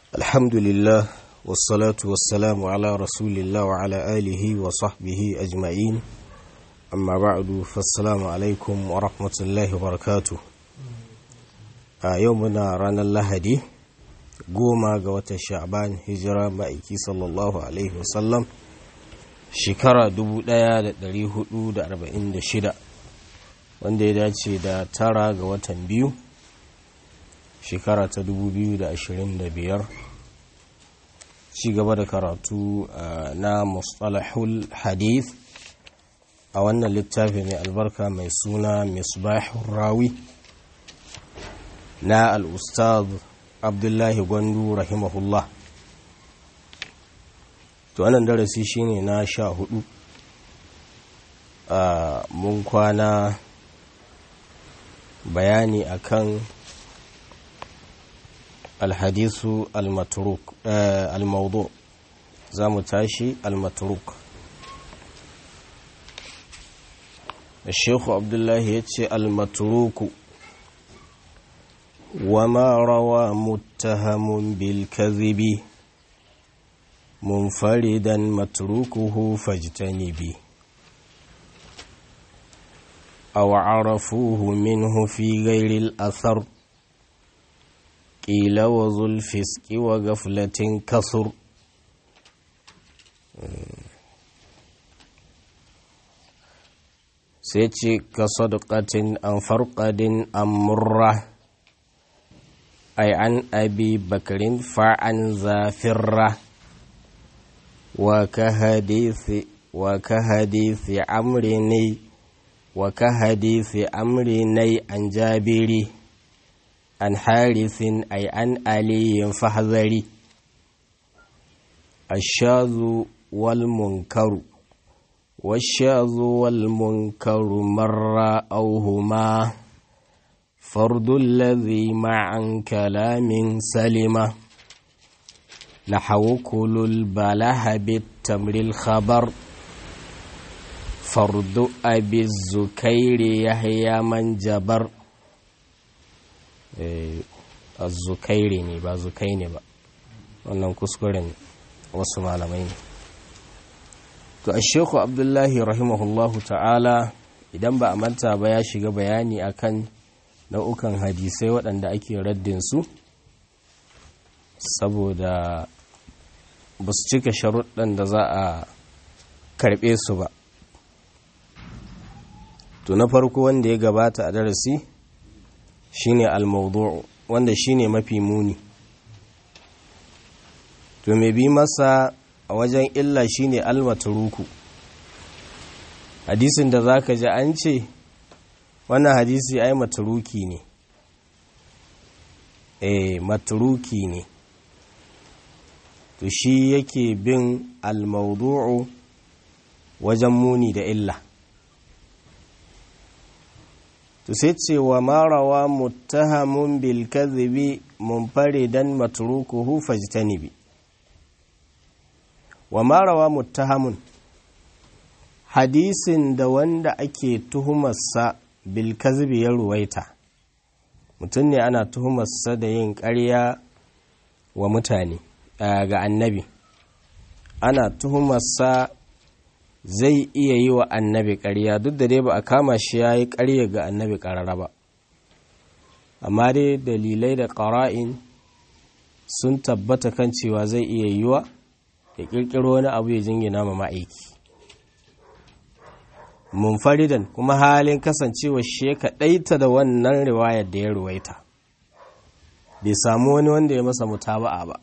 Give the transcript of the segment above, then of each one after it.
الحمد لله والصلاة والسلام على رسول الله وعلى آله وصحبه أجمعين أما بعد فالسلام عليكم ورحمة الله وبركاته يومنا رانا اللهدي goma ga watan sha'ban hijira ma'aiki sallallahu alaihi wasallam shekara 1446 wanda ya dace da tara ga watan biyu shekara ta 2025 ci gaba da karatu na mustalahul hadith a wannan littafi mai albarka mai suna misbahun rawi na al'ustaz abdullahi gwandu rahimahullah to wannan darasi shine na sha hudu a mun kwana bayani akan alhadisu almatruk almaudu za mu tashi almatruk الشيخ عبد الله يتشي المتروك وما روى متهم بالكذب منفردا متروكه فاجتنبي أو عرفوه منه في غير الأثر قيل وذو الفسق وغفلة كثر سيتي كصدقة أم فرقد أم مره أي عن أبي بكر فعن زافرة وكهديث وكهديث عمرني وكهديث عمرني عن جابري عن حارث أي عن علي فحذري الشاذ والمنكر والشاذ والمنكر مرة أو هما فرد الذي مع كلام سلمة نحو كل البله بالتمر الخبر فرد أبي الزكير يحيى من جبر الزكير ne ba zukai ne ba wannan kuskuren wasu malamai ne to a sheku abdullahi rahimahullahu ta'ala idan ba a manta ba ya shiga bayani akan nau'ukan hadisai waɗanda ake raddin su saboda ba su cika sharuɗan da za a karɓe su ba to na farko wanda ya gabata a darasi shine al-mawdu'u wanda shine mafi muni to mai bi masa a wajen illa shine al-matruku hadisin da zaka ji an ce wannan hadisi ai maturuki ne eh maturuki ne to shi yake bin almaudu'u wajen muni da illa to sai cewa marawa muttahamun bil kadhibi munfaridan matrukuhu fajtanibi wa marawa muttahamun hadisin da wanda ake tuhumarsa bilkazibi ya ruwaita mutum ne ana tuhumarsa da yin ƙarya wa mutane ga annabi ana tuhumarsa zai iya yi wa annabi ƙarya duk da dai ba a kama shi ya yi ƙarya ga annabi ƙarara ba amma dai dalilai da ƙara'in sun tabbata kan cewa zai iya yiwa ya ƙirƙiro wani abu ya jingina ma ma'aiki munfaridan kuma halin kasancewa shi ya kaɗaita da wannan riwayar da ya ruwaita bai samu wani wanda ya masa mutaba'a ba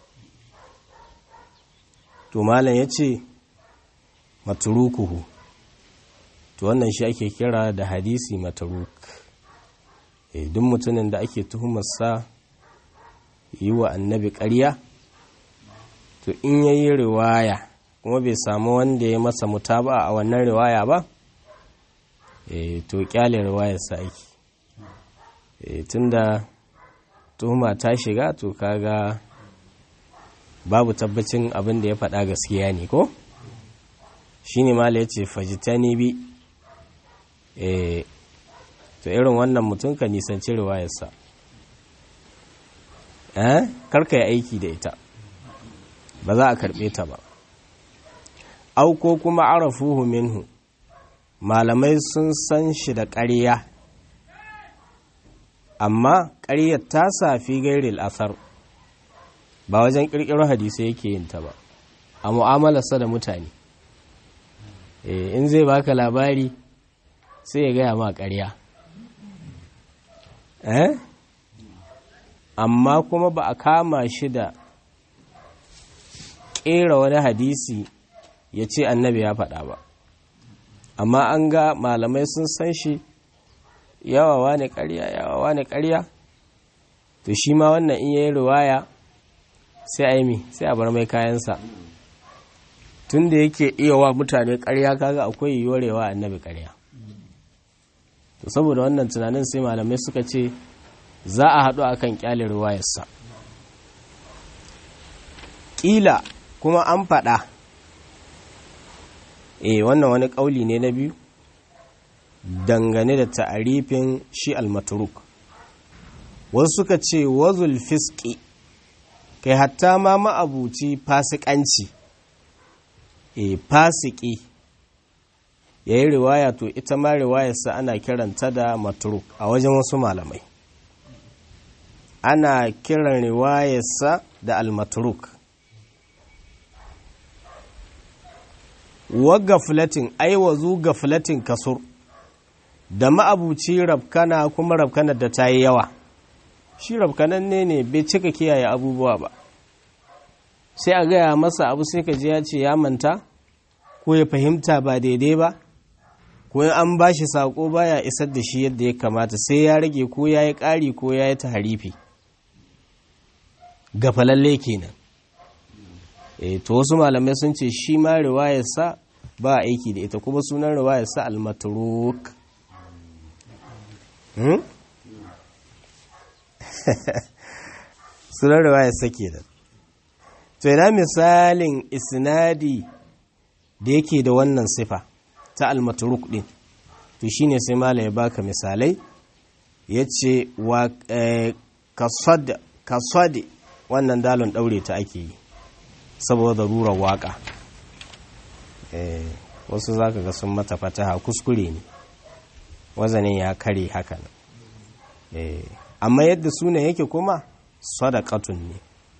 to malam ya ce maturukuhu to wannan shi ake kira da hadisi maturuk e, duk mutumin da ake tuhumarsa yi wa annabi ƙarya to in yayi riwaya kuma bai samu wanda ya masa mutaba'a a wannan riwaya ba e, to kyale riwayarsa aiki e, tunda tuhuma ta shiga to kaga babu tabbacin abin da ya faɗa gaskiya ne ko shi ne mala ya ce fajitani bi e, to irin wannan mutum ka nisanci riwayarsa eh karka yi aiki da ita ba za a karɓe ta ba au ko kuma arafuhu minhu malamai sun san shi da ƙarya amma ƙaryar ta safi gairil asar ba wajen ƙirƙiro hadisai yake yin ta ba a mu'amalarsa da mutane in zai baka labari sai ya gaya ma ƙarya eh amma kuma ba a kama shi da ƙera wani hadisi ya ce annabi ya faɗa ba amma an ga malamai sun san shi yawawa ne ƙarya yawawa ne ƙarya to shi ma wannan in yayi riwaya sai a yi sai a bar mai kayansa tun da yake iya wa mutane ƙarya kaga akwai yiwuwar yawa annabi ƙarya to saboda wannan tunanin sai malamai suka ce za a haɗu akan ƙyale riwayarsa ƙila kuma an faɗa eh wannan wani ƙauli ne na biyu dangane da ta'arifin shi almaturuk wasu suka ce wazul fiski kai hatta ma ma'abuci fasikanci e fasiki ya yi riwaya to ita ma riwayarsa ana kiranta da maturuk a wajen wasu malamai ana kiran riwayarsa da almaturuk wa gaflatin aiwazu gaflatin kasur da ma'abuci rabkana kuma rabkanar da ta yi yawa shi rabkanan ne ne bai cika kiyaye abubuwa ba sai a gaya masa abu sai ka ji ya ce ya manta ko ya fahimta ba daidai ba ko an ba shi saƙo baya isar da shi yadda ya kamata sai ya rage ko ya yi ƙari ko ya yi ta harifi gafalalle kenan e to wasu malamai sun ce shi ma riwayarsa ba aiki da ita kuma sunan riwayarsa almatruk sunan riwayarsa kenan to ina misalin isnadi da yake da wannan sifa ta almatruk din to shine sai malai ya baka misalai yace wa kasad kasad wannan dalon daure ta ake yi saboda rurar waka wasu zaka ga sun mata fataha kuskure ne wazanin ya kare haka amma yadda suna yake kuma sadaqatun ne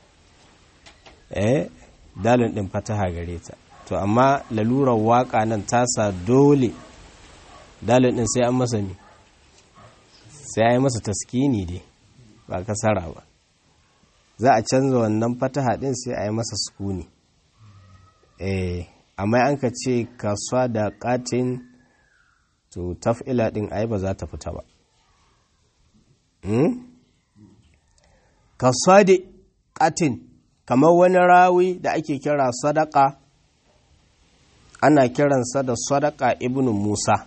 eh dalin din fataha gare ta to amma lalurar waka nan tasa dole dalin din sai an masa ne sai an yi masa taskini dai ba kasara ba za a canza wannan fataha din sai a yi masa sukuni eh amma an ka ce kasuwa da katin to taf'ila din ai ba za ta fita ba kasuwa da katin kamar wani rawi da ake kira sadaka ana kiransa da sadaka ibn musa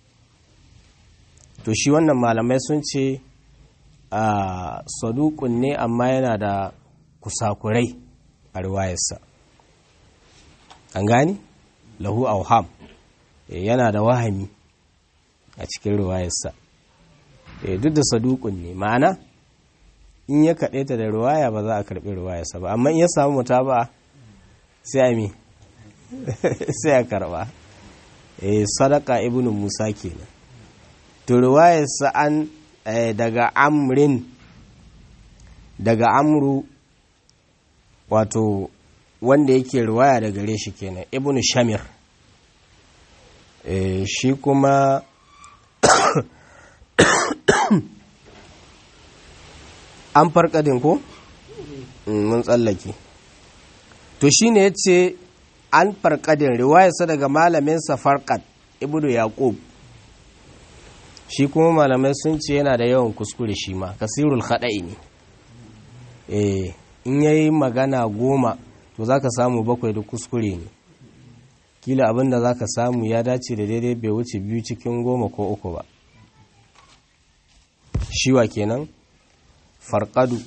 to shi wannan malamai sun ce a sadukun ne amma yana da kusakurai a riwayarsa an gani lahu auham yana da wahami a cikin riwayarsa duk da sadukun ne ma'ana in ya kaɗe ta da riwaya ba za a karɓi riwayarsa ba amma in ya samu muta ba sai a mi sai a karɓa sadaka ibn musa kenan to riwayarsa an daga amrin daga amru wato wanda yake riwaya da gare shi kenan ibn shamir shi kuma an farkadin ko mun tsallake to shine ya ce an farkadin riwayarsa daga malaminsa farkad ibnu yaqub shi kuma malamai sun ce yana da yawan kuskure shi ma kasirul khada'i ne eh in yayi magana goma to zaka samu bakwai da kuskure ne kila abinda zaka samu ya dace da daidai bai wuce biyu cikin goma ko uku ba shiwa kenan farqadu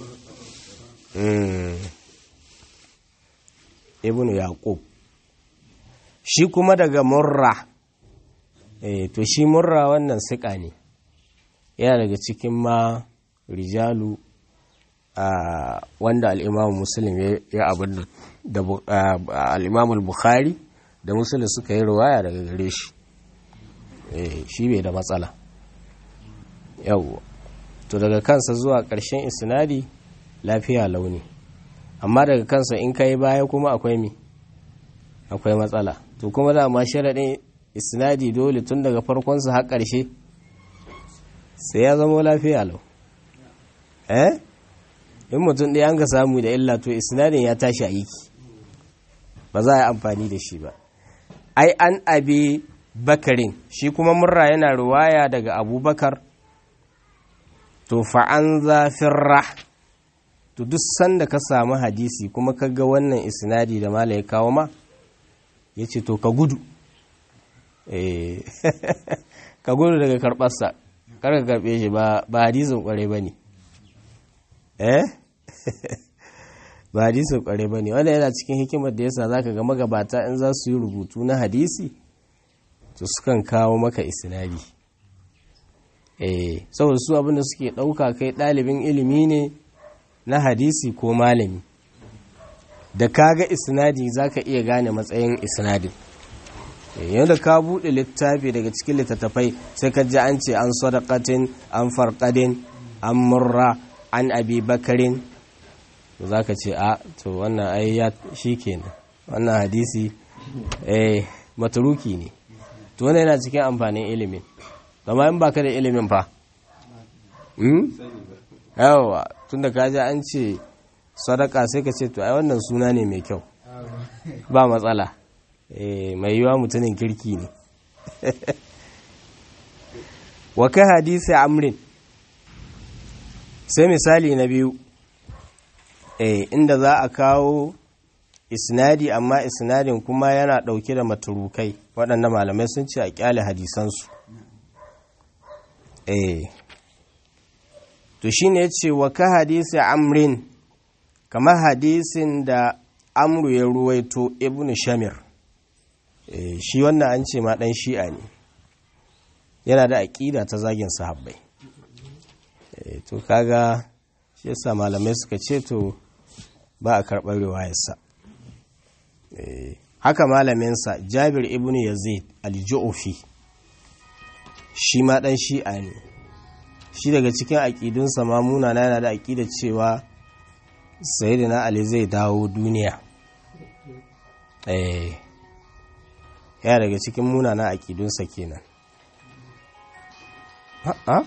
ibnu yaqub shi kuma daga murra eh to shi murra wannan siƙa ne yana daga cikin ma rijalu wanda al'imamu muslim ya abin da al'imamu bukhari da muslim suka yi ruwaya daga gare shi shi bai da matsala yau to daga kansa zuwa ƙarshen isnadi lafiya launi amma daga kansa in kai baya kuma akwai mi akwai matsala to kuma da ma sharaɗin isnadi dole tun daga farkonsa har ƙarshe sai ya zama lafiya lau eh in mutum ɗaya an ga samu da illa to isnadin ya tashi aiki ba za a yi amfani da shi ba ai an abi bakarin shi kuma murra yana ruwaya daga abubakar to fa'an zafin ra to duk sanda ka samu hadisi kuma ka ga wannan isnadi da mala ya kawo ma ya ce to ka gudu ka gudu daga karɓarsa kar ka karɓe shi ba hadisin ƙware ba ne eh ba hadisin ƙware ba ne wanda yana cikin hikimar da yasa za ka ga magabata in za su yi rubutu na hadisi to sukan kawo maka isnadi eh saboda su abinda suke ɗauka kai ɗalibin ilimi ne na hadisi ko malami da kaga isnadi zaka iya gane matsayin isnadin yadda ka buɗe littafi daga cikin littattafai sai ka ji an ce an sadaqatin an farqadin an murra an abi bakarin za ka ce a to wannan ai ya kenan wannan hadisi eh maturuki ne to wannan yana cikin amfanin ilimin amma in baka da ilimin fa yawa tunda ka ji an ce sadaka sai ka ce to ai wannan suna ne mai kyau ba matsala mai yiwa mutumin kirki ne wa ka hadisi amrin sai misali na biyu inda za a kawo isnadi amma isnadin kuma yana ɗauke da maturukai waɗanda malamai sun ce a ƙyale hadisansu to shi ne ce wa ka hadisi amrin kamar hadisin da amru ya ruwaito ibn shamir shi wannan an ce ma ɗan shi'a ne yana da aƙida ta zagin sahabbai to kaga shi yasa malamai suka ce to ba a karɓar riwayarsa haka malaminsa jabir ibn yazid al-ju'fi shi ma ɗan shi'a ne shi daga cikin aƙidunsa ma munana yana da aƙida cewa sayyidina ali zai dawo duniya eh ya daga cikin munana aƙidunsa kenan ha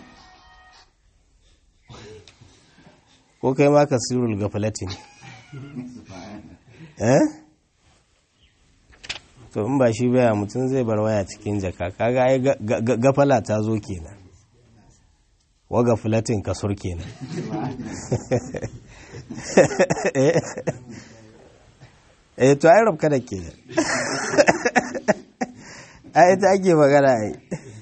ko kai ma ka sirul gafalatin eh to in ba shi baya mutum zai bar waya cikin jaka kaga ai gafala ta zo kenan wa gafalatin kasur kenan eh to ai rabka da kenan ai ita ake magana ai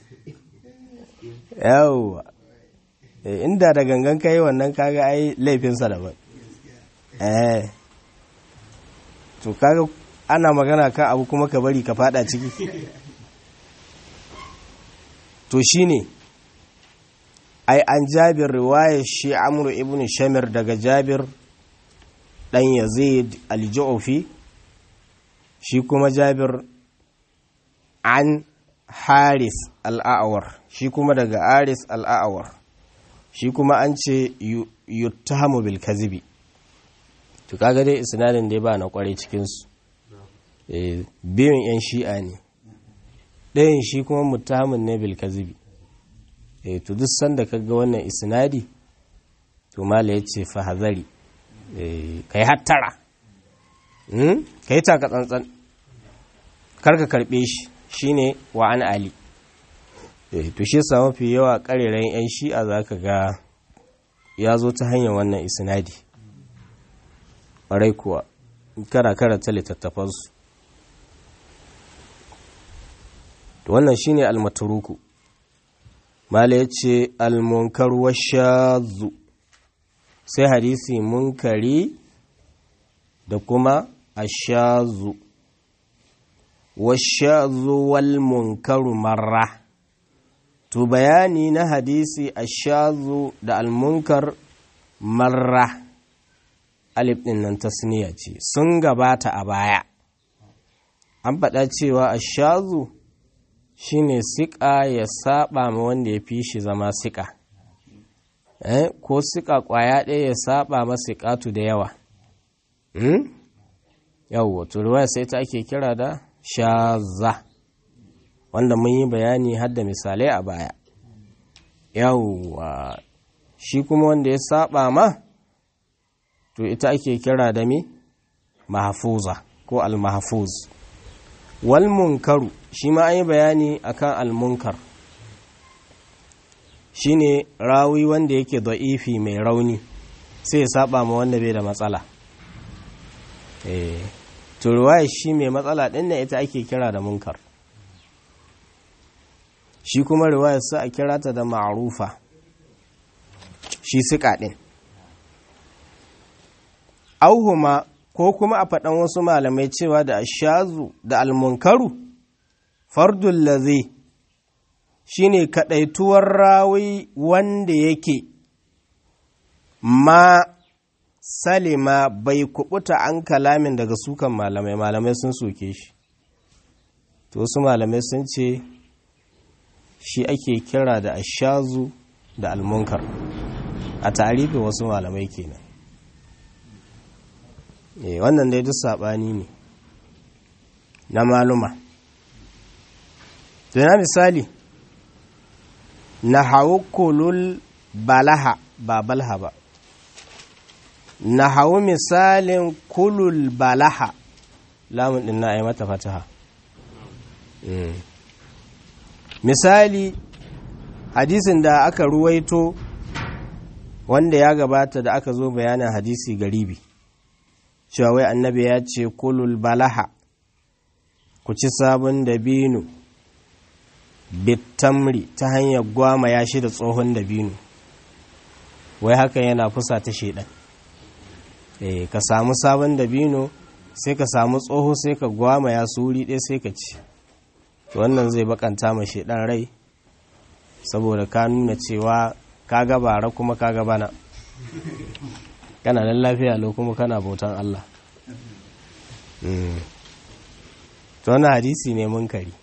yawwa inda da gangan kai wannan kaga ai laifinsa daban eh to kaga ana magana kan abu kuma ka bari ka fada ciki to shine ai an jabir riwayar shi amru ibn shamir daga jabir dan yazid al-ju'fi shi kuma jabir an haris al-a'war shi kuma daga haris al-a'war shi kuma an ce yuttahamu bil kazibi to kaga dai isnadin dai ba na kware cikin su eh biyun yan shi'a ne ɗayan shi kuma muttahamun ne bil kazibi eh to duk sanda kaga wannan isnadi to mala yace fa hazari eh kai hattara hmm kai taka tsantsan karka karbe shi shine wa an ali to shi yasa mafi yawa karerayen 'yan shi'a za ka ga ya zo ta hanyar wannan isnadi ƙwarai kuwa kara karanta littattafansu wannan shine almaturuku mala ya ce almunkar washazu sai hadisi munkari da kuma ashazu washazu wal munkaru marra to bayani na hadisi ashazu da almunkar marra alif ɗin nan tasniya ce sun gabata a baya an faɗa cewa a shazu shine siƙa ya saba ma wanda ya fi shi zama siƙa eh? ko siƙa ƙwaya ɗaya ya saba ma siƙatu da yawa hmm? yawwa turuwa sai ta ake kira da shaza wanda mun yi bayani har da misalai a baya yawwa shi kuma wanda ya saba ma to ita ake kira da mi mahfuza ko al-mahfuz wal munkaru shi ma an yi bayani akan al-munkar shine rawi wanda yake da'ifi mai rauni sai ya saba ma wanda bai da matsala eh to ruwaya shi mai matsala din ne ita ake kira da munkar shi kuma riwayar sa a kira ta da ma'rufa shi siƙa ɗin auhuma ko kuma a faɗan wasu malamai cewa da ashazu da almunkaru fardun lazi shi ne kaɗaituwar rawi wanda yake ma salima bai kubuta an kalamin daga sukan malamai malamai sun soke shi to wasu malamai sun ce shi ake kira da ashazu da almunkar a tarihi wasu malamai kenan eh wannan dai duk sabani ne na maluma na misali na hawo kulul balaha ba balha ba na hawo misalin kulul balaha lamun din na yi mata fataha misali hadisin da aka ruwaito wanda ya gabata da aka zo bayanin hadisi garibi cewa wai annabi ya ce kulul balaha ku ci sabon dabino bitamri ta hanyar gwama ya shi da tsohon dabino wai hakan yana fusa ta shedan eh ka samu sabon dabino sai ka samu tsoho sai ka gwama ya suri ɗaya sai ka ci wannan zai bakanta ma shedan rai saboda ka nuna cewa ka gabara kuma ka gabana kana nan lafiya lo kuma kana bautan Allah to wannan hadisi ne munkari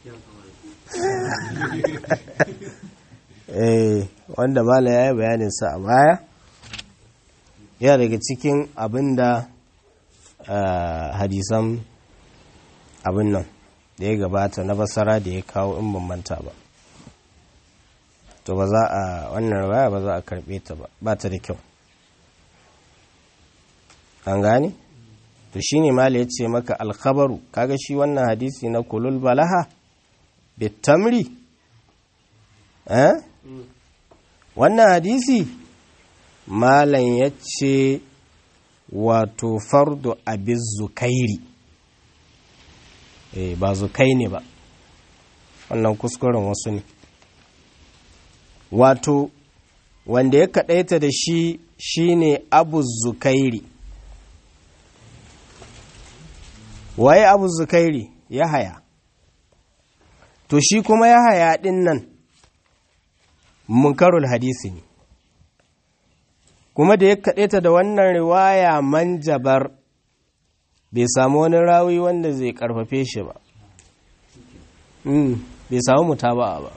eh wanda mala ya yi bayanin sa a baya ya daga cikin abin da hadisan abin nan da ya gabata na basara da ya kawo in ban manta ba to ba za a wannan rawaya ba za a karbe ta ba ba ta da kyau an gane to shine mala ya ce maka alkhabaru kaga shi wannan hadisi na kulul balaha bitamri eh wannan hadisi malam ya ce wato fardu abin zukairi eh ba zukai ne ba wannan kuskuren wasu ne wato wanda ya kaɗaita da shi shine abu zukairi waye abu zukairi ya haya to shi kuma ya haya ɗin nan munkarul hadisi ne kuma da ya kaɗaita da wannan riwaya manjabar bai samu wani rawi wanda zai karfafe shi ba bai samu mutaba'a ba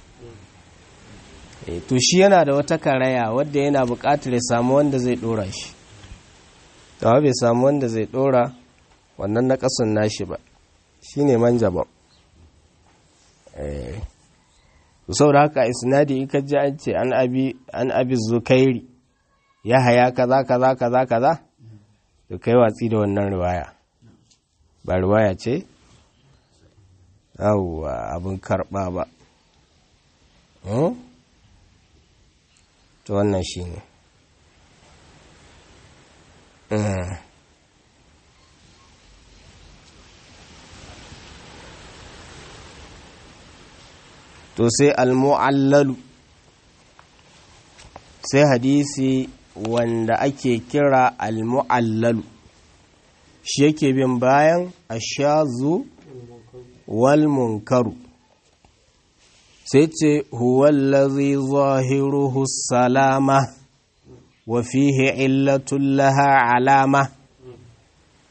to shi yana da wata karaya wadda yana buƙatar ya samu wanda zai ɗora shi tawa bai samu wanda zai ɗora wannan na ƙasun nashi ba shi ne manjaba sau da haka isnadi ika ji an ce an abi zukairi ya haya kaza kaza kaza kaza da kai watsi da wannan riwaya ba riwaya ce yawwa abin karɓa ba to wannan shi ne to sai almu'allalu sai hadisi wanda ake kira almu'allalu shi yake bin bayan ashazu wal munkaru sai ce huwallazi zahiruhu salama wa fihi illatun laha alama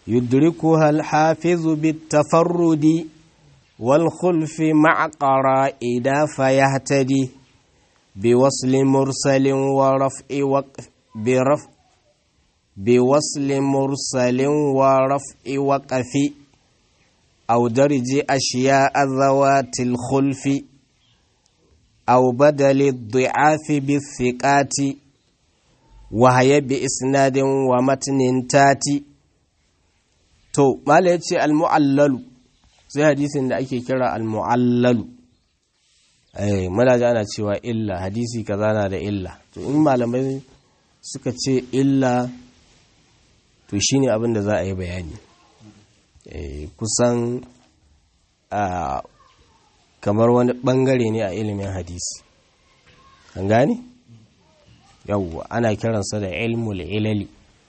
يدركها الحافظ بالتفرد والخلف مع قرائد فيهتدي بوصل مرسل ورفع وقف برفع بوصل مرسل ورفع وقف أو درج أشياء ذوات الخلف أو بدل الضعاف بالثقات وهي بإسناد ومتن تاتي to mala ya ce almu'allalu sai hadisin da ake kira almu'allalu eh muna ji ana cewa illa hadisi kaza na da illa to in malamai suka ce illa to shine abin da za a yi bayani eh kusan a kamar wani bangare ne a ilimin hadisi an gane yawwa ana kiransa da ilmul ilali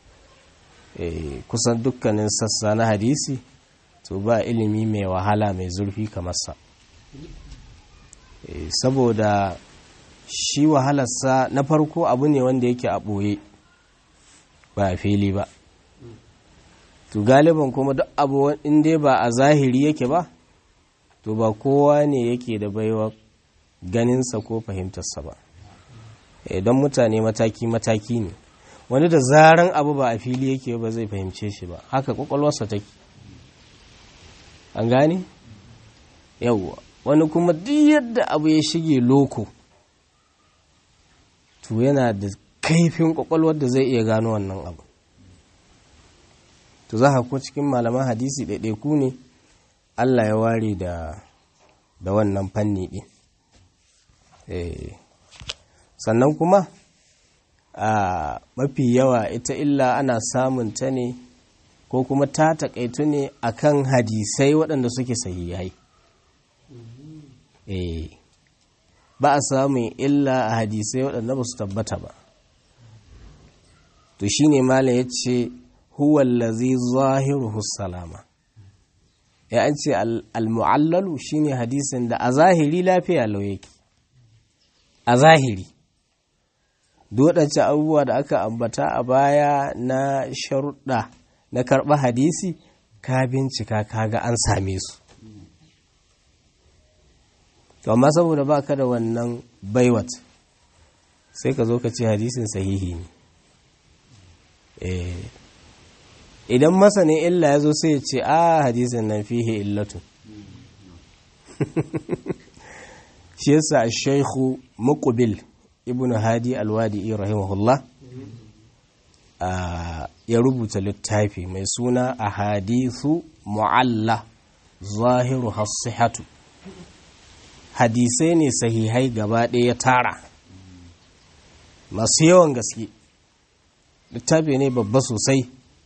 kusan dukkanin sassa na hadisi to ba ilimi mai wahala mai zurfi kamar sa saboda shi wahalarsa na farko abu ne wanda yake a ɓoye ba a fili ba to galiban kuma duk abu inda ba a zahiri yake ba to ba kowa ne yake da baiwa ganinsa ko fahimtarsa ba idan mutane mataki-mataki ne wani da zaran abu ba a fili yake ba zai fahimce shi ba haka kwakwalwarsa take an gane yawwa wani kuma duk yadda abu ya shige loko to yana da kaifin kwakwalwar da zai iya gano wannan abu to za ko cikin malaman hadisi ɗaiɗaiku ne allah ya ware da da wannan fanni ɗin sannan kuma a mafi yawa ita illa ana samun ta ne ko kuma ta takaitu ne akan hadisai waɗanda suke sahihai eh ba a samun illa a hadisai waɗanda ba su tabbata ba to shine malam ya ce huwallazi zahiruhu salama ya an ce al-mu'allalu shine hadisin da a zahiri lafiya lau yake a zahiri waɗance abubuwa da aka ambata a baya na sharuɗa na karɓa hadisi ka bincika kaga an same su to amma saboda ba ka da wannan baiwat sai ka zo ka ce hadisin sahihi ne idan masanin illa ya zo sai ya ce a hadisin nan fihe illatu shi yasa shaikhu muqbil ibn hadi alwadi'i rahimahullah ya rubuta littafi mai suna a hadithu mu'alla zahiru hasihatu hadisai ne sahihai gaba ɗaya tara masu yawan gaske littafi ne babba sosai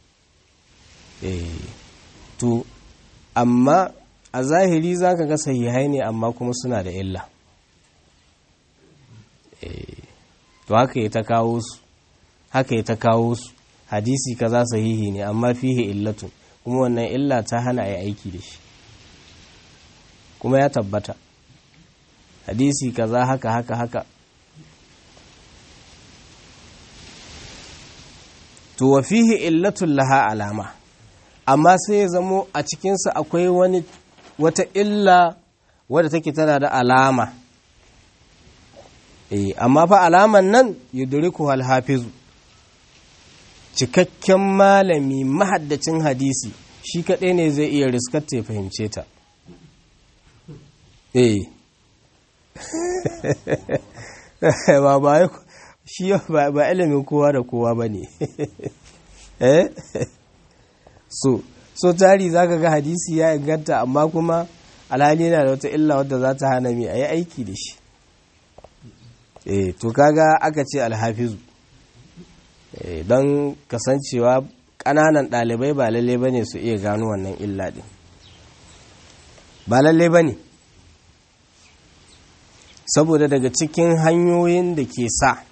to amma a zahiri za ka ga sahihai ne amma kuma suna da illa to haka ya ta kawo su haka ya ta kawo su hadisi kaza sahihi ne amma fihe illatun kuma wannan illa ta hana a aiki da shi kuma ya tabbata hadisi kaza haka haka haka to wa fihi illatun laha alama amma sai ya zamo a cikinsa akwai wani wata illa wadda take tana da alama eh amma fa alaman nan yudriku al-hafizu cikakken malami mahaddacin hadisi shi kaɗai ne zai iya riskatta ya fahimce ta eh ba ba shi ba ilimin kowa da kowa ba ne eh so so tari za ka ga hadisi ya inganta amma kuma alhali yana da wata illa wadda za ta hana mai a yi aiki da shi eh to kaga aka ce alhafizu don kasancewa ƙananan ɗalibai ba lalle ba ne su iya gano wannan illa ɗin ba lalle ba ne saboda daga cikin hanyoyin da ke sa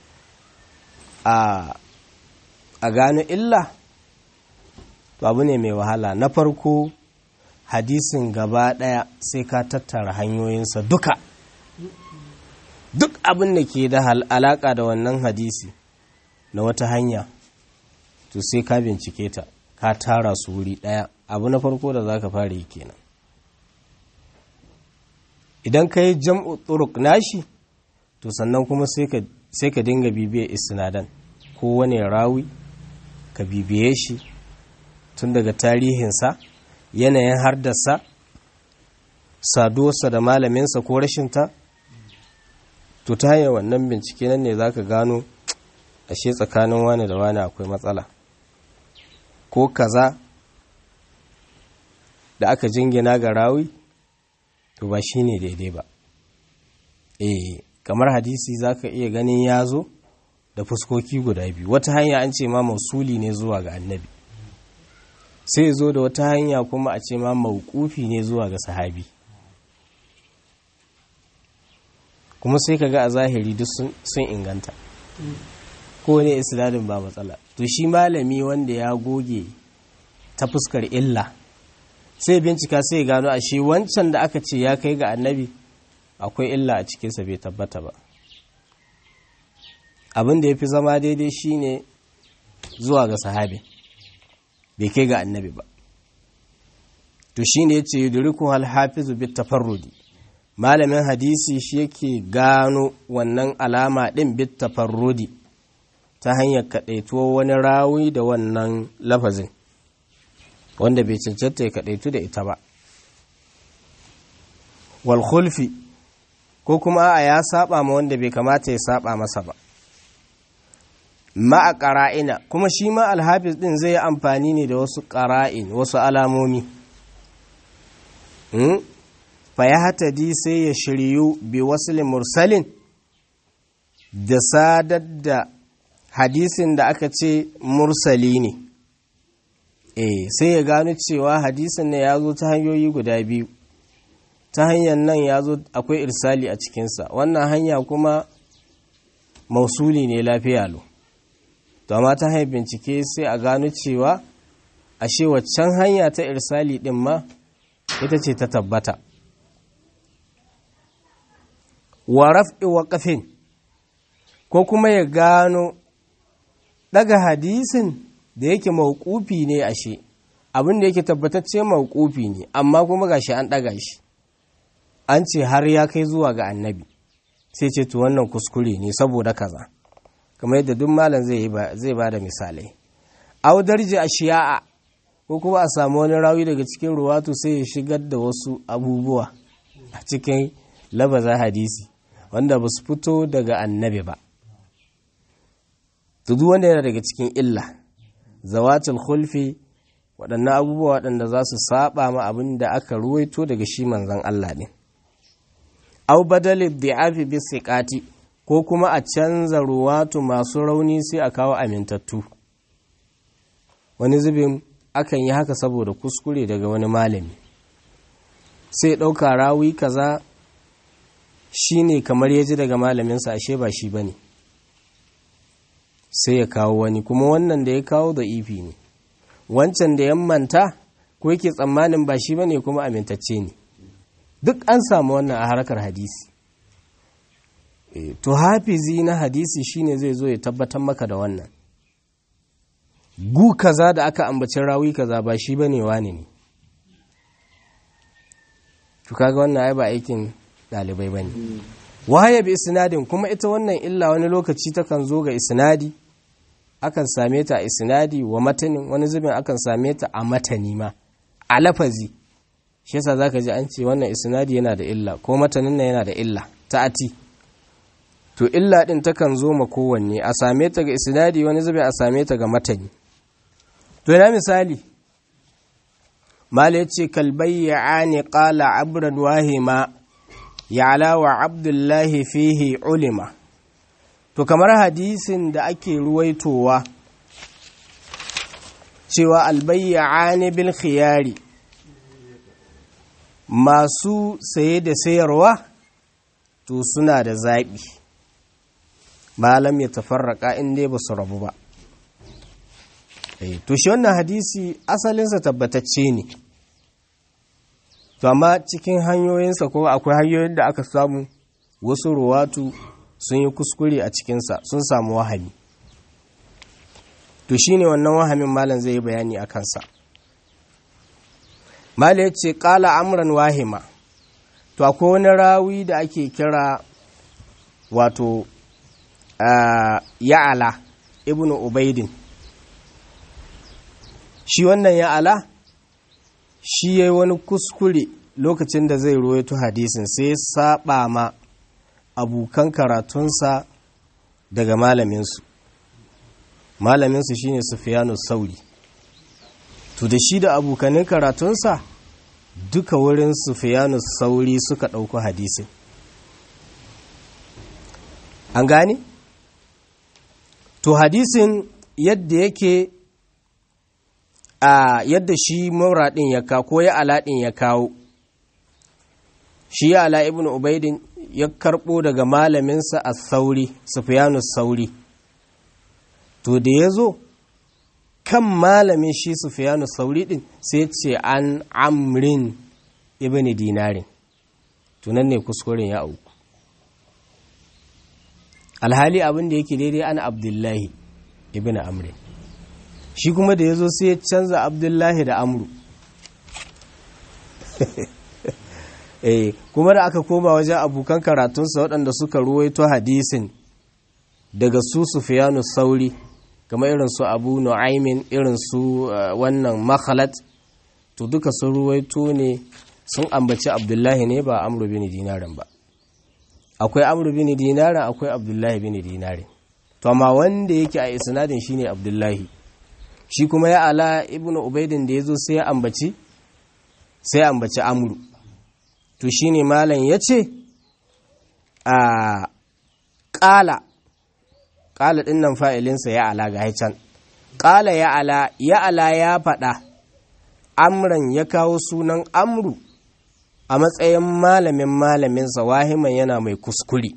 a gano illa to abu ne mai wahala na farko hadisin gaba ɗaya sai ka tattara hanyoyinsa duka duk abin da ke da alaƙa da wannan hadisi na wata hanya to sai ka bincike ta ka tara su wuri ɗaya abu na farko da za ka fara yi kenan idan ka yi jam'u turuk nashi to sannan kuma sai ka dinga bibiyar isnadan ko wani rawi ka bibiye shi tun daga tarihinsa yanayin hardasa saduwarsa da malaminsa ko rashinta to ta hanyar wannan bincike nan ne za ka gano ashe tsakanin wani da wani akwai matsala ko kaza da aka jingina ga rawi to ba shi ne daidai ba eh kamar hadisi za ka iya ganin ya zo da fuskoki guda biyu wata hanya an ce ma mausuli ne zuwa ga annabi sai zo da wata hanya kuma a ce ma maukufi ne zuwa ga sahabi kuma sai ka ga a zahiri duk sun inganta ko ne isnadin ba matsala to shi malami wanda ya goge ta fuskar illa sai bincika sai gano a shi wancan da aka ce ya kai ga annabi akwai illa a cikinsa bai tabbata ba abin da ya fi zama daidai shine zuwa ga sahabi bai kai ga annabi ba to shine yace yudriku hal hafizu bit tafarrudi malamin hadisi shi yake gano wannan alama din bit tafarrudi ta hanyar kadaituwar wani rawi da wannan lafazin wanda bai cancanta ya kadaitu da ita ba wal khulfi ko kuma a ya saba ma wanda bai kamata ya saba masa ba ma'a ƙara'ina kuma shi ma alhafiz ɗin zai yi amfani ne da wasu ƙara'in wasu alamomi fa ya hatadi sai ya shiryu bi wasu mursalin da sadar da hadisin da aka ce mursali ne eh sai ya gano cewa hadisin ne ya zo ta hanyoyi guda biyu ta hanyar nan ya zo akwai irsali a cikinsa wannan hanya kuma mausuli ne lafiya lo to amma ta hanyar bincike sai a gano cewa ashe waccan hanya ta irsali din ma ita ce ta tabbata wa raf'i waqafin ko kuma ya gano daga hadisin da yake mauqufi ne ashe abin da yake tabbatacce mauqufi ne amma kuma gashi an daga shi an ce har ya kai zuwa ga annabi sai ce to wannan kuskure ne saboda kaza kamar yadda duk malam zai ba da misalai audarji a shiya'a ko kuma a samu wani rawi daga cikin ruwatu sai ya shigar da wasu abubuwa a cikin labaza hadisi wanda ba su fito daga annabi ba duk wanda yana daga cikin illa zawatul khulfi waɗannan abubuwa waɗanda za su saba ma abin da aka ruwaito daga shi manzan Allah ne au badalin di'afi bi siqati ko kuma a canza ruwatu masu rauni sai a kawo amintattu wani zubin akan yi haka saboda kuskure daga wani malami sai ɗauka rawi kaza shi ne kamar ya ji daga malaminsa ashe ba shi ba ne sai ya kawo wani kuma wannan da ya kawo da ifi ne wancan da ya manta ko yake tsammanin ba shi ba ne kuma amintacce ne duk an samu wannan a harkar hadisi to hafizi na hadisi shine zai zo ya tabbatar maka da wannan gu kaza da aka ambaci rawi kaza ba shi bane wani ne to kaga wannan ai ba aikin dalibai bane wahaya bi isnadin kuma ita wannan illa wani lokaci takan zo ga isnadi akan same ta a isnadi wa matanin wani zubin akan same ta a matani ma a lafazi shi yasa zaka ji an ce wannan isnadi yana da illa ko matanin nan yana da illa ta'ati to illa din takan zo ma kowanne a same ta ga isnadi wani zubin a same ta ga matani to ina misali mala yace kalbayyani qala abran wahima ya'la wa abdullahi fihi ulima to kamar hadisin da ake ruwaitowa cewa albayyani bil khiyari masu saye da sayarwa to suna da zaɓi malam ya tafarraka in dai ba su rabu ba to shi wannan hadisi asalinsa tabbatacce ne to amma cikin hanyoyinsa ko akwai hanyoyin da aka samu wasu ruwatu sun yi kuskure a cikinsa sun samu wahami to shine wannan wahamin malam zai yi bayani a kansa malam ya ce ƙala amran wahima to akwai wani rawi da ake kira wato ya'ala ibnu ubaidin shi wannan ya'ala shi ya yi wani kuskure lokacin da zai ruwaito hadisin sai ya saba ma abokan karatunsa daga malaminsu malaminsu shine sufiyanu sauri to da shi da abokanin karatunsa duka wurin sufiyanu sauri suka ɗauko hadisin an gane? to hadisin yadda yake a yadda shi muraɗin ya kawo ko ya alaɗin ya kawo shi ya ala ibn ubaidin ya karɓo daga malaminsa a sauri sufiyanu sauri to da ya zo kan malamin shi sufiyanu sauri ɗin sai ce an amrin ibn dinarin tunan ne kuskuren ya auku alhali abin da yake daidai an abdullahi ibn amrin shi kuma da ya zo sai ya canza abdullahi da amru eh kuma da aka koma wajen abokan karatunsa waɗanda suka ruwaito hadisin daga su sufiyanu sauri kamar irin su abu nu'aimin irin su wannan makhalat to duka sun ruwaito ne sun ambaci abdullahi ne ba amru bin dinarin ba akwai amru bin dinarin akwai abdullahi bin dinarin to amma wanda yake a isnadin shine abdullahi shi kuma ya ala ibnu ubaidin da yazo sai ya ambaci sai ya ambaci amru to shine malam yace a qala qala din nan fa'ilinsa ya ala ga can qala ya ala ya ala ya fada amran ya kawo sunan amru a matsayin malamin malaminsa wahiman yana mai kuskure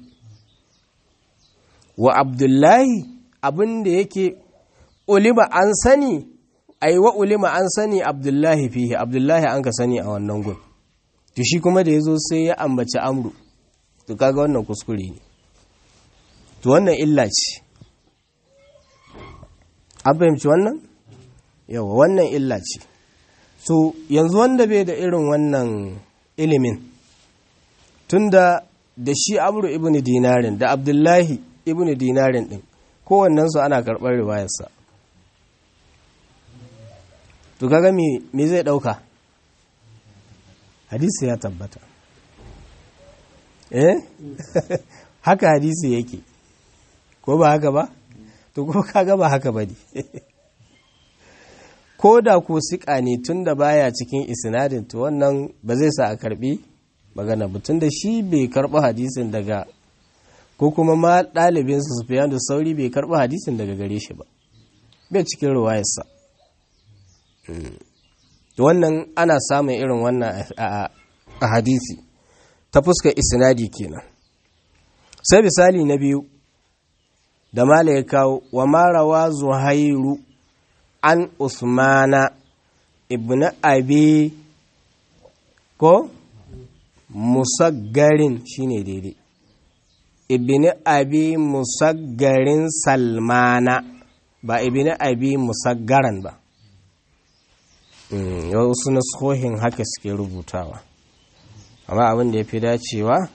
wa abdullahi abin da yake ulima an sani ai wa ulima an sani abdullahi fihi abdullahi an ka sani a wannan gun to shi kuma da ya zo sai ya ambaci amru to kaga wannan kuskure ne to wannan illa ce an fahimci wannan yawa wannan illa ce so yanzu wanda bai da irin wannan ilimin tunda da shi amru ibn dinarin da abdullahi ibn dinarin din kowannensu ana karɓar riwayarsa to kaga me zai ɗauka hadisi ya tabbata eh haka hadisi yake ko ba haka ba to ko kaga ba haka ba ne ko da ko siƙa ne tun da baya cikin isnadin to wannan ba zai sa a karbi magana ba tun da shi bai karɓi hadisin daga ko kuma ma ɗalibinsa sufiyan da sauri bai karɓi hadisin daga gare shi ba bai cikin ruwayarsa wannan ana samun irin wannan a hadisi ta fuskar isnadi kenan sai misali na biyu da mala ya kawo wa marawa zuhairu an usmana ibn abi ko musaggarin shine daidai ibn abi musaggarin salmana ba ibn abi musaggaran ba wasu nasohin haka suke rubutawa amma abin da ya fi dacewa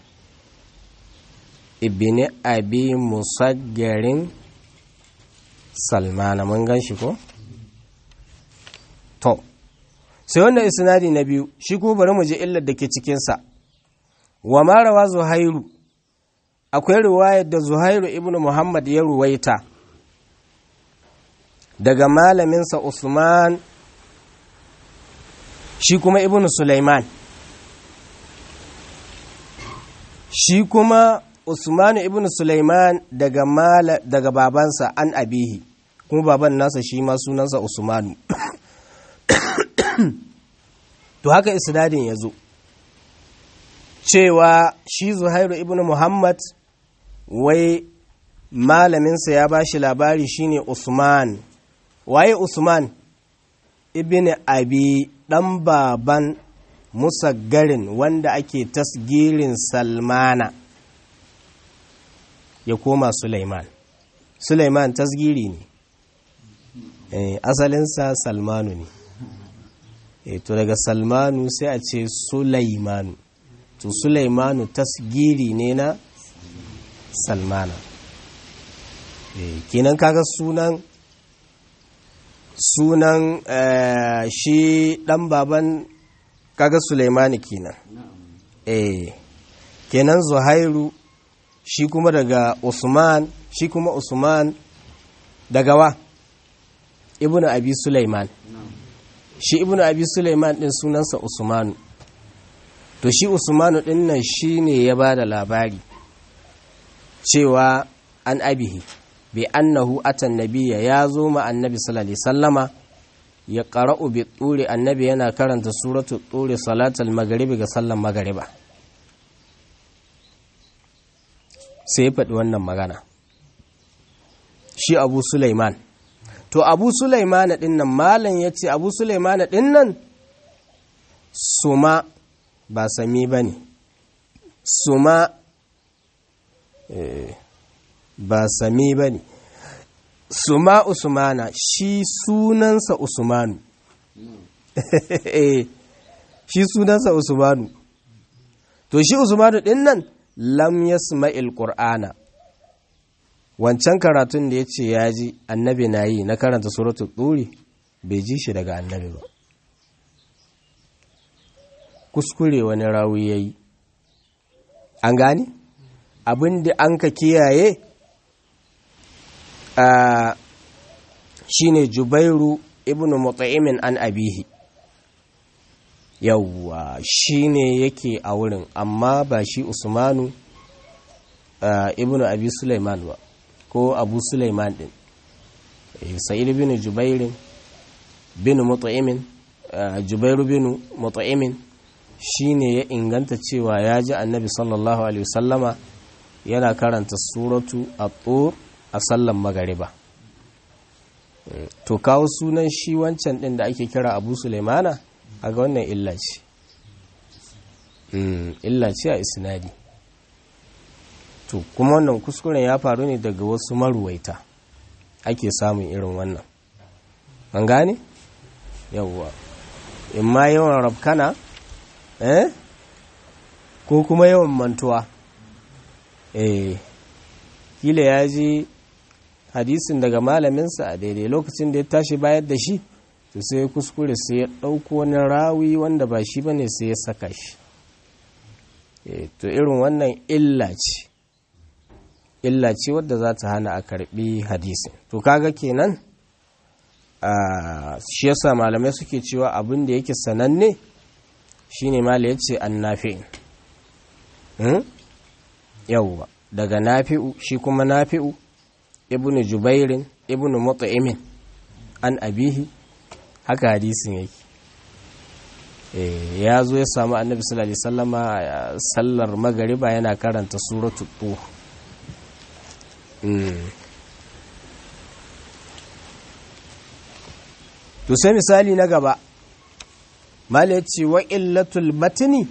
ibn abi musaggarin salmana mun gan shi ko? to sai wannan isnadi na biyu shi ko bari mu je illar da ke cikinsa wa marawa zuhairu akwai riwayar da zuhairu ibn muhammad ya ruwaita daga malaminsa usman shi kuma ibn sulaiman shi kuma usman ibn sulaiman daga mala daga babansa an abihi kuma baban nasa shi ma sunansa usmanu to haka isnadin ya zo cewa shi zuhairu ibn muhammad wai malaminsa ya ba shi labari shine usman waye usman ibn abi dan baban musaggarin wanda ake tasgirin salmana ya koma suleiman suleiman tasgiri ne asalinsa salmanu ne e, to daga salmanu sai a ce sulaimanu to sulaimanu tasgiri ne na salmana e, kenan kaga sunan sunan shi dan baban kaga sulaimani kenan eh kenan zuhairu shi kuma daga usman shi kuma usman daga wa ibnu abi sulaiman shi ibnu abi sulaiman din sunansa usmanu to shi usmanu din nan shine ya bada labari cewa an abihi bi annahu atan nabiyya ya zo ma annabi sallallahu alaihi sallama ya qara'u bi turi annabi yana karanta suratu turi salatul maghribi ga sallan magariba sai ya faɗi wannan magana shi abu sulaiman to abu sulaiman ɗin nan malam ya ce abu sulaiman ɗin nan suma ba sami ba ne suma ba sami ba ne suma usmana shi sunansa usmanu shi sunansa usmanu to shi usmanu ɗin nan lam yasma'il qur'ana wancan karatun da ya ce ya ji annabi na yi na karanta suratul turi bai ji shi daga annabi ba kuskure wani rawi ya yi an gani abin da an ka kiyaye a shine jubairu ibn mutaimin an abihi yawwa shine yake a wurin amma ba shi usmanu ibn abi sulaiman ba ko abu sulaiman din sa'id bin jubairin bin mutaimin jubairu bin mutaimin shine ya inganta cewa ya ji annabi sallallahu alaihi wasallama yana karanta suratu at-tur a sallan magariba to kawo sunan shi wancan din da ake kira abu sulaimana a ga wannan illa ce illa ce a isnadi to kuma wannan kuskuren ya faru ne daga wasu maruwaita ake samun irin wannan an gane yawwa in ma yawan rafkana eh ko kuma yawan mantuwa eh kila ya ji hadisin daga malaminsa a daidai lokacin da ya tashi bayar da shi to sai kuskure sai ya ɗauko wani rawi wanda ba shi bane sai ya saka shi to irin wannan illa ce illa ce wadda za ta hana a karbi hadisin to kaga kenan shi yasa malamai suke cewa abin da yake sananne shine mala ya ce an nafi'in yauwa daga nafi'u shi kuma nafi'u ibnu jubairin ibnu mut'imin an abihi haka hadisin yake ya zo ya samu annabi sallallahu alaihi wasallama sallar magariba yana karanta suratu tuh to sai misali na gaba mala ya ce wa illatul matini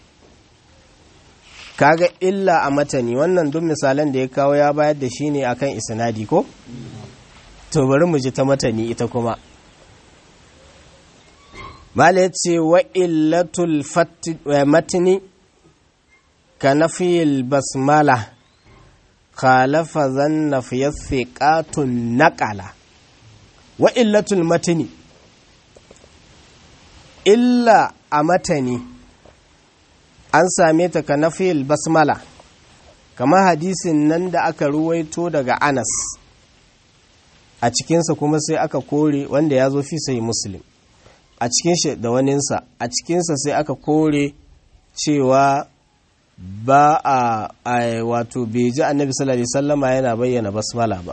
kaga illa a matani wannan duk misalan da ya kawo ya bayar da shi ne akan isnadi ko to bari mu ji ta matani ita kuma mala ya ce wa illatul matini ka nafiyil basmala khalafa zanna fiye thiqatun naqala wa illatul matini illa a matani an same ta ka nafil basmala kamar hadisin nan da aka ruwaito daga anas a cikinsa kuma sai aka kore wanda ya zo fi sai muslim a cikin shi da waninsa a cikinsa sai aka kore cewa ba a wato bai ji annabi sallallahu alaihi sallama yana bayyana basmala ba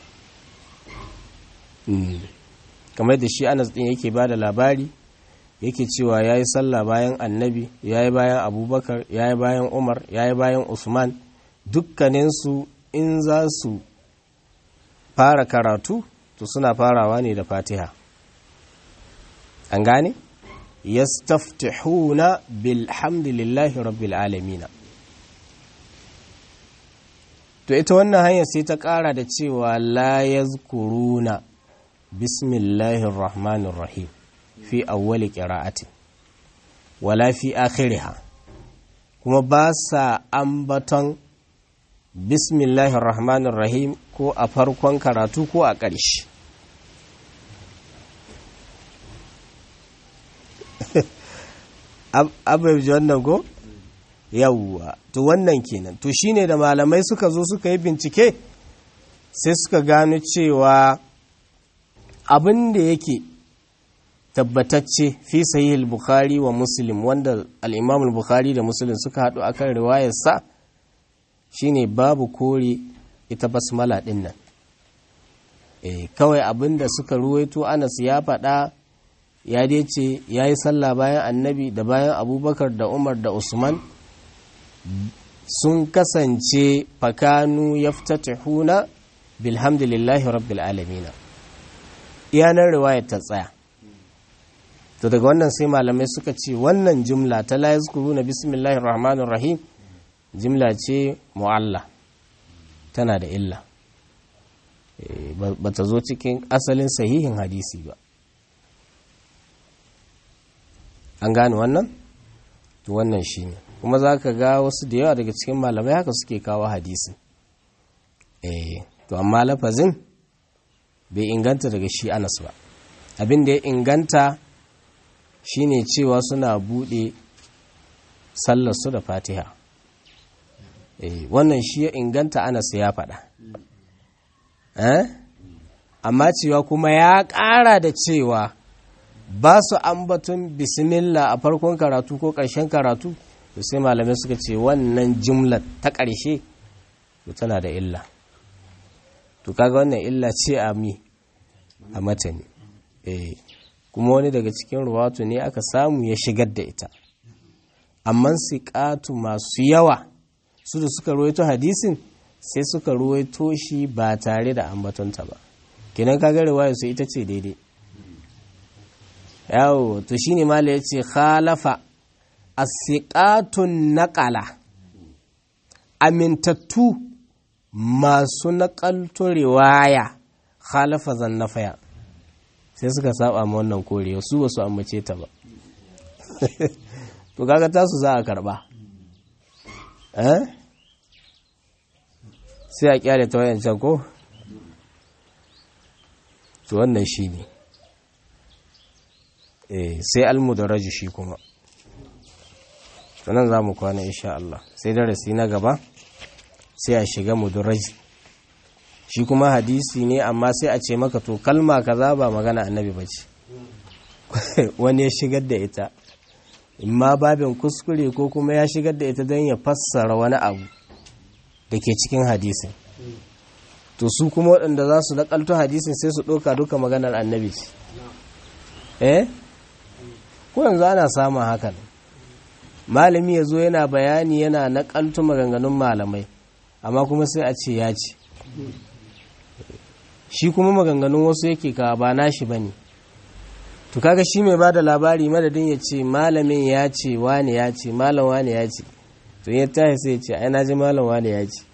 kamar da shi anas din yake ba da labari yake cewa ya yi sallah bayan annabi ya yi bayan abubakar ya yi bayan umar ya yi bayan usman dukkaninsu in za su fara karatu to suna farawa ne da fatiha an gane yastaftihuna bilhamdulillahi rabbil alamina to ita wannan hanyar sai ta kara da cewa la yazkuruna bismillahir rahmanir rahim fi awwali qira'ati wala fi akhiriha kuma ba sa ambaton bismillahir rahmanir rahim ko a farkon karatu ko a ƙarshe abin wannan ko yawwa to wannan kenan to shine da malamai suka zo suka yi bincike sai suka gano cewa abin da yake tabbatacce fi sahih bukhari wa muslim wanda al-imam bukhari da muslim suka haɗu akan riwayarsa shine babu kore ita basmala din nan eh kawai abin da suka ruwaito Anas ya faɗa ya dai ce ya yi sallah bayan annabi da bayan abubakar da umar da usman sun kasance fakanu ya huna bilhamdulillahi rabbil alamina iyanar riwayar ta tsaya to daga wannan sai malamai suka ce wannan jumla ta la yazkuru na bismillahir rahmanir rahim jimla ce mu'alla tana da illa ba ta zo cikin asalin sahihin hadisi ba an gane wannan to wannan shi ne kuma za ka ga wasu da yawa daga cikin malamai haka suke kawo hadisin eh to amma lafazin bai inganta daga shi anas ba abin da ya inganta shine cewa suna bude sallarsu da fatiha eh wannan shi ya inganta anas ya faɗa eh amma cewa kuma ya ƙara da cewa ba su ambaton bismillah a farkon karatu ko ƙarshen karatu to sai malamai suka ce wannan jumla ta ƙarshe to tana da illa to kaga wannan illa ce a mi a matani eh kuma wani daga cikin ruwatu ne aka samu ya shigar da ita amma siƙatu masu yawa su da suka ruwaito hadisin sai suka ruwaito shi ba tare da ambatonta ba kenan kaga riwaya su ita ce daidai yawo to shine mala yace khalafa asiqatun naqala amintattu masu naƙalto riwaya khalafa zannafaya sai suka saba ma wannan korewa su ba su ambace ta ba to kaga tasu za a karba eh sai a kyale ta wayancan ko to wannan shi ne sai almudaraji shi kuma sannan za mu kwana insha Allah sai darasi na gaba sai a shiga mudaraji shi kuma hadisi ne amma sai a ce maka to kalma kaza ba magana annabi ba ce wani ya shigar da ita imma babin kuskure ko kuma ya shigar da ita don ya fassara wani abu da ke cikin hadisin to su kuma waɗanda za su naƙalto hadisin sai su ɗauka duka maganar annabi ce eh ko yanzu ana samun hakan malami ya zo yana bayani yana naƙalto maganganun malamai amma kuma sai a ce ya ce shi kuma maganganun wasu yake ka ba nashi ba ne to kaga shi mai ba da labari madadin ya ce malamin ya ce wane ya ce malam wane ya ce to ya tashi sai ya ce ai na ji malam wane ya ce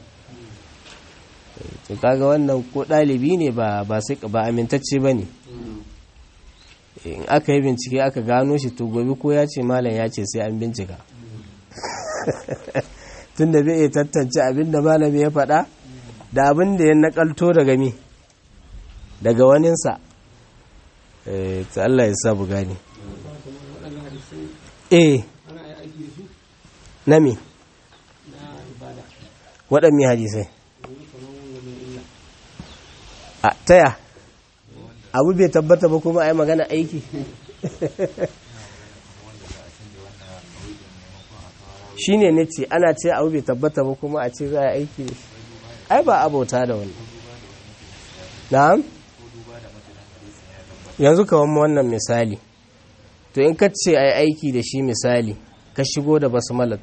to kaga wannan ko ɗalibi ne ba ba sai ba amintacce ba ne in aka yi bincike aka gano shi to gobe ko ya ce malam ya ce sai an bincika tun da bai iya tantance abin da malami ya faɗa da abin da ya nakalto daga mi daga waninsa ta Allah ya sa bu gani eh na mi waɗanne hadisai a taya abu bai tabbata ba kuma a yi magana aiki shi ne na ce ana ce abu bai tabbata ba kuma a ce za a aiki ai ba abauta da wani na'am yanzu kawon wannan misali to in ka ce a yi aiki da shi misali ka shigo da basmalat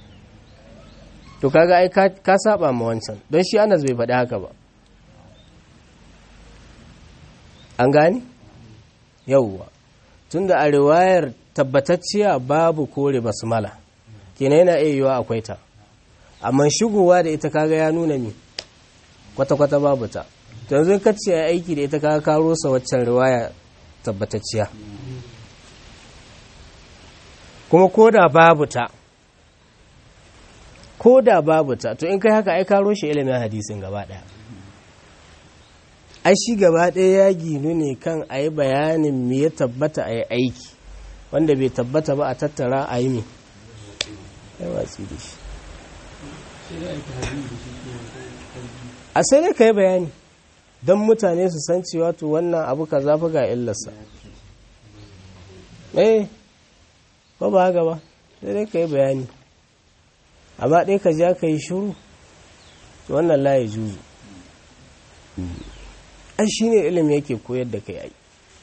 to kaga ai ka saba ma wancan don shi anas bai faɗi haka ba an gani yauwa tunda a riwayar tabbatacciya babu kore basmala kenan yana iya yiwa akwai ta amma shigowa da ita kaga ya nuna mi kwata-kwata babu ta yanzu ka ce aiki da ita ka karo sa waccan riwaya tabbatacciya kuma ko da babu ta ko da babu ta to in kai haka ai karo shi ilimin hadisin gaba daya ai shi gaba daya ya ginu ne kan a yi bayanin me ya tabbata a yi aiki wanda bai tabbata ba a tattara a yi me ai watsi da shi a sai dai ka yi bayani don mutane su san cewa to wannan abu ka zafi ga illarsa eh ba ba haka ba sai dai ka yi bayani amma ɗaya ka ja ka yi shuru to wannan laye juzu an shi ne ilimi yake koyar da kai ai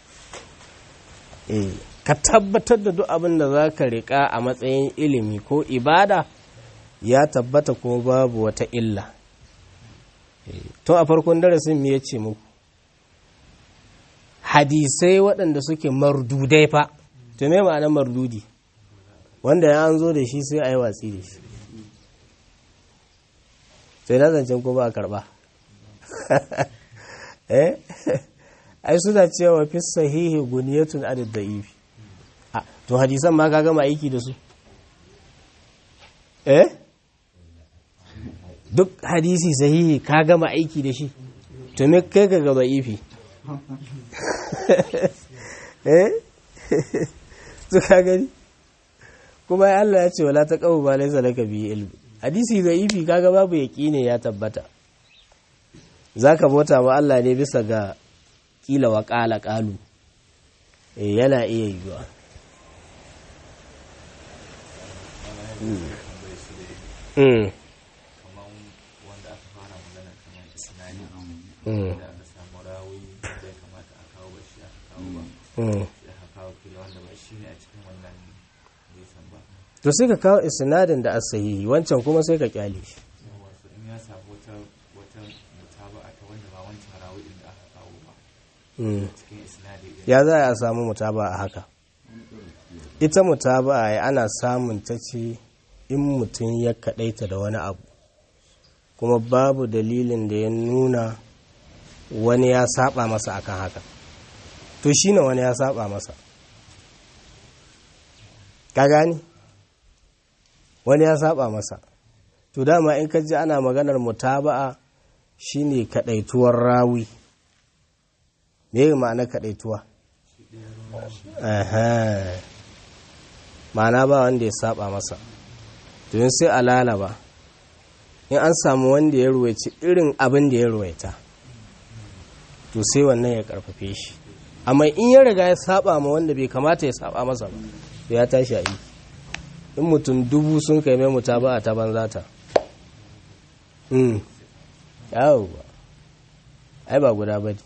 eh ka tabbatar da duk abin da za ka riƙa a matsayin ilimi ko ibada ya tabbata kuma babu wata illa to a farkon darasin me ya ce muku hadisai waɗanda suke mardudai fa to me ma'anar mardudi wanda ya an zo da shi sai a yi watsi da shi sai na zancen ko ba a karɓa eh ai suna cewa fi sahihi guniyatun adad da'ifi to hadisan ma ka gama aiki da su eh duk hadisi sahihi ka gama aiki da shi to me kai ka gaba ifi eh to ka gani kuma Allah ya ce wala ta qawu ba laysa laka bi ilmi hadisi da ifi kaga babu yaqini ya tabbata zaka bauta wa Allah ne bisa ga kila wa qala qalu eh yana iya yiwa mm to sai ka kawo isnadin da asahihi wancan kuma sai ka kyale shi ya za a samu mutaba a haka ita mutaba a ana samun ta ce in mutum ya kaɗaita da wani abu kuma babu dalilin da ya nuna wani ya saba masa akan haka to shi ne wani ya saba masa ka gani wani ya saba masa to dama in ka ji ana maganar mutaba'a shine kadaituwar rawi me ma'ana kadaituwa ma'ana ba wanda ya saba masa to yin sai a lalaba in an samu wanda ya ruwaici irin abin da ya ruwaita to sai wannan ya karfafe shi amma in ya riga ya saba ma wanda bai kamata ya saba masa ba to ya tashi a yi in mutum dubu sun kai mai muta ba a ta banza ta mm yawo ba ai ba guda ba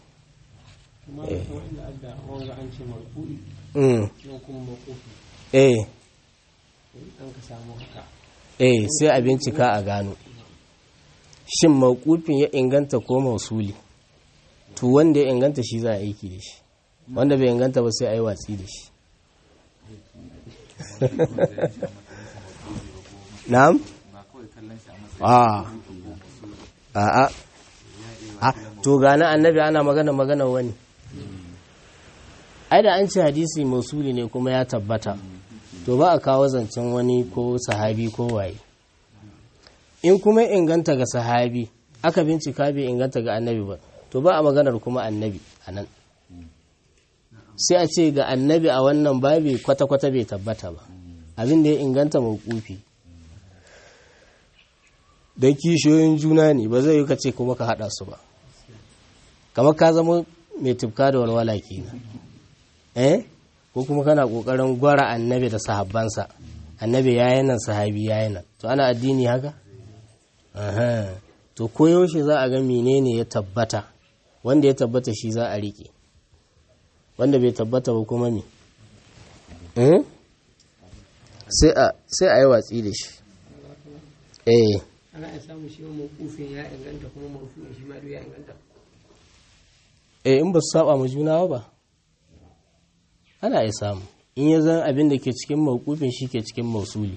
eh eh sai a bincika a gano shin mawkufin ya inganta ko mausuli to wanda ya inganta shi za a aiki da shi wanda bai inganta ba sai a yi watsi da shi na'am a a a to gane annabi ana magana magana wani ai da an ce hadisi mausuli ne kuma ya tabbata to ba a kawo zancen wani ko sahabi ko waye in kuma inganta ga sahabi aka bincika bai inganta ga annabi ba to ba a maganar kuma annabi a nan sai a ce ga annabi a wannan babi kwata-kwata bai tabbata ba abin da ya inganta mawkufi don kishiyoyin juna ne ba zai yi ka ce kuma ka haɗa su ba kamar ka zama mai tufka da walwala kenan eh ko kuma kana ƙoƙarin gwara annabi da sahabbansa annabi ya yi nan sahabi ya yi nan to ana addini haka to koyaushe za a ga menene ya tabbata wanda ya tabbata shi za a riƙe wanda bai tabbata ba kuma me sai a yi watsi da shi eh ana iya samu shi mawkufin ya inganta kuma marfu'in shi ma duk ya inganta eh in ba su saba ma juna ba ana iya samu in ya zan abin da ke cikin mawkufin shi ke cikin mausuli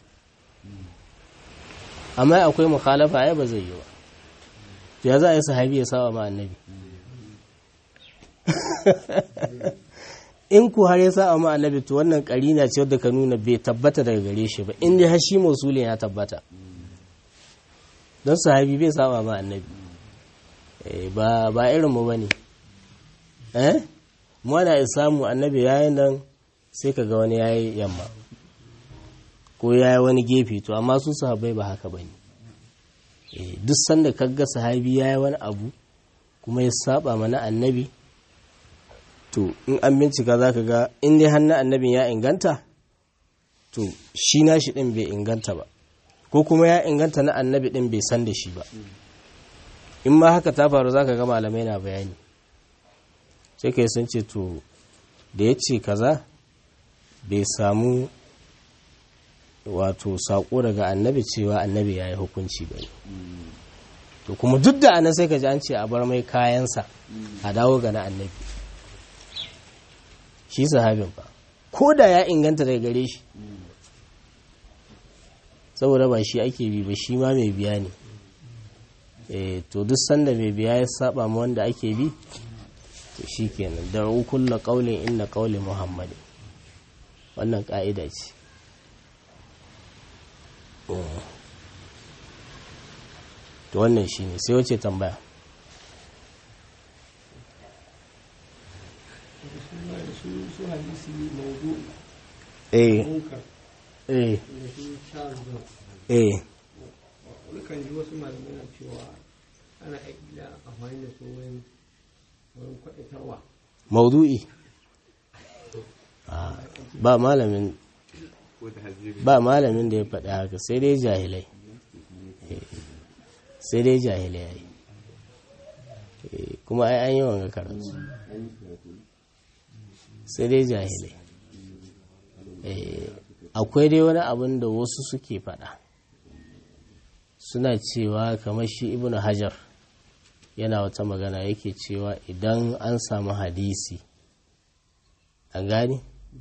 amma akwai mukhalafa ai ba zai yi ba ya za a yi sahabi ya saba ma annabi in ku har ya sa ma annabi to wannan karina ce wadda ka nuna bai tabbata daga gare shi ba in dai har shi mausulin ya tabbata don sahabi bai saba ma annabi ba ba irin mu bane eh mu ana samu annabi yayin nan sai ka ga wani yayi yamma ko yayi wani gefe to amma su sahabbai ba haka bane eh duk sanda kaga sahabi yayi wani abu kuma ya saba mana annabi to in an bincika za ka ga in dai hannun annabin ya inganta to shi nashi ɗin bai inganta ba ko kuma ya inganta na annabi ɗin bai san da shi ba in ma haka ta faru za ka ga malamai na bayani sai kai sun ce to da ya ce kaza bai samu wato saƙo daga annabi cewa annabi ya yi hukunci ba to kuma duk da anan sai ka ji an ce a bar mai kayansa a dawo ga na annabi shi sahabin ba ko da ya inganta daga gare shi saboda ba shi ake bi ba shi ma mai biya ne to duk sanda mai biya ya saba ma wanda ake bi to shi kenan da kulla kaulin inna kauli muhammadi wannan ka'ida ce to wannan shi ne sai wace tambaya su hadisi maudu eh munkar eh da su charles brown eh kan ji wasu malamai na cewa ana aƙila amfani da su wurin wurin kwaɗatarwa maudu'i Ah, ba malamin ba malamin da ya faɗi haka sai dai jahilai Eh, sai dai jahilai ai Eh, kuma ai an yi wanga karatu sai dai jahilai Eh, akwai dai wani abin da wasu suke faɗa suna cewa kamar shi ibnu hajar yana wata magana yake cewa idan an samu hadisi an gani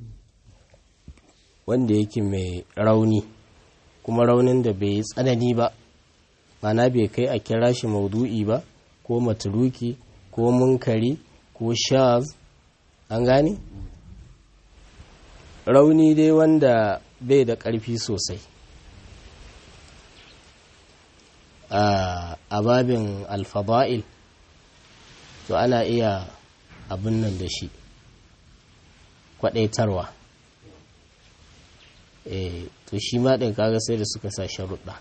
wanda yake mai rauni kuma raunin da bai yi tsanani ba mana bai kai a kira shi maudu'i ba ko maturuki ko munkari ko shaz an gani rauni dai wanda bai da ƙarfi sosai a babin alfaba'il to ana iya abin nan da shi kwadaitarwa e, to shi ma ɗin kaga sai da suka sa sharuɗa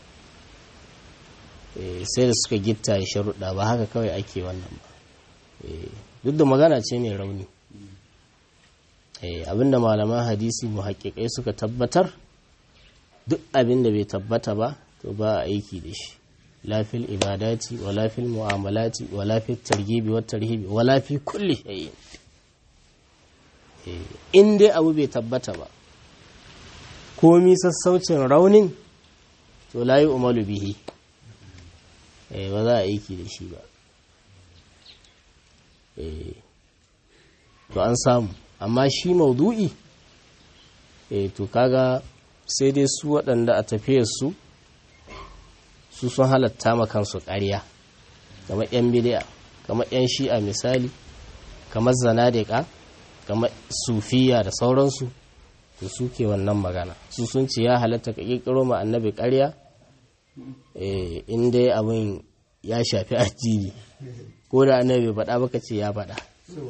e, sai da suka gitta sharuɗa ba haka kawai ake wannan ba e, duk da magana ce mai rauni e, abinda malaman hadisi mu haƙiƙai suka tabbatar duk abinda bai tabbata ba to ba a aiki da shi lafil ibadati wa lafil mu'amalati wa lafil targibi wa tarhibi wa lafi kulli shay'in in dai abu bai tabbata ba komi sassaucin raunin to la yi umaru bihi ba za a aiki da shi ba to an samu amma shi maudu'i to kaga sai dai su waɗanda a tafiyarsu su sun halatta ma kansu ƙarya kamar 'yan bidiya kamar 'yan shi'a misali kamar zanadika kamar sufiya da sauransu to suke wannan magana su sun ce ya halatta ka ƙirƙiro ma annabi ƙarya in dai abin ya shafi addini ko da annabi faɗa baka ce ya faɗa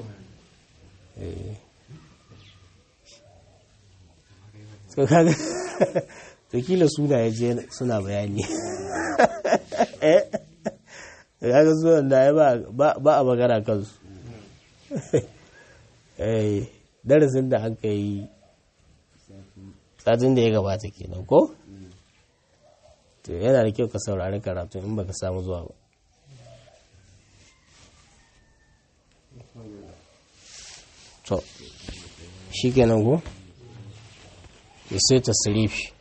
to kila suna ya je suna bayani kaga sunan da ba a magana kansu darasin da aka yi satin da ya gabata kenan ko to yana da kyau ka saurari karatu in baka samu zuwa ba to shi kenan ko ya sai ta sirifi